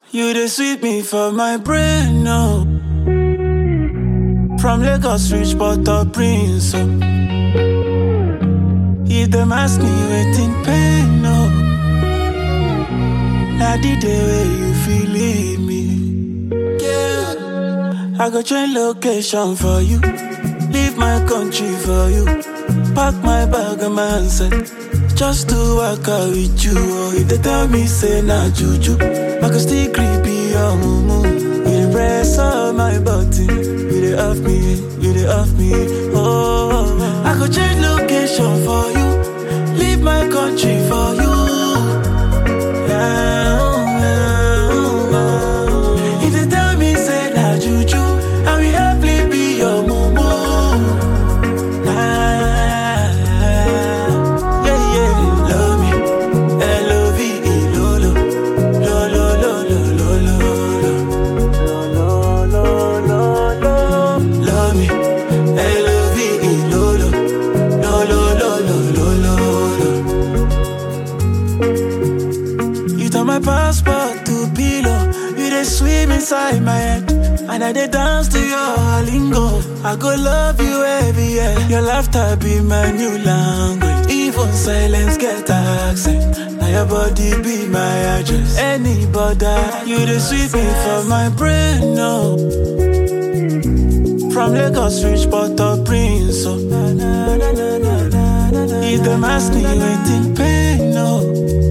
You dey sweet me for my brain, no. From Lagos reach Port-au-Prince, oh. If them ask me waiting pain, no. Now the day where you feel leave me. Yeah. I go change location for you. Leave my country for you. Pack my bag and my handset. Just to work out with you. Oh, if they tell me say nah juju, I can still creepy your mumu. You dey press on my button. You dey off me, you dey off me. Oh, I go change location for you. Leave my country for you. If they tell me say nah juju, I will happily be your mumu. Ah, yeah, yeah, love me, L-O-V-E, lolo, lolo, lolo, lolo, lolo, lolo, lolo, love me, L-O-V-E, lolo, lolo, lolo, lolo. You turn my passport to pillow. You dey swim inside my head. And I dey dance to your lingo. I go love you every year. Your laughter be my new language. Even silence get accent. Now your body be my address. Anybody, you dey sweet me for my brain, no. From Lagos reach Port-au-Prince, oh. If them ask me waiting pain, no.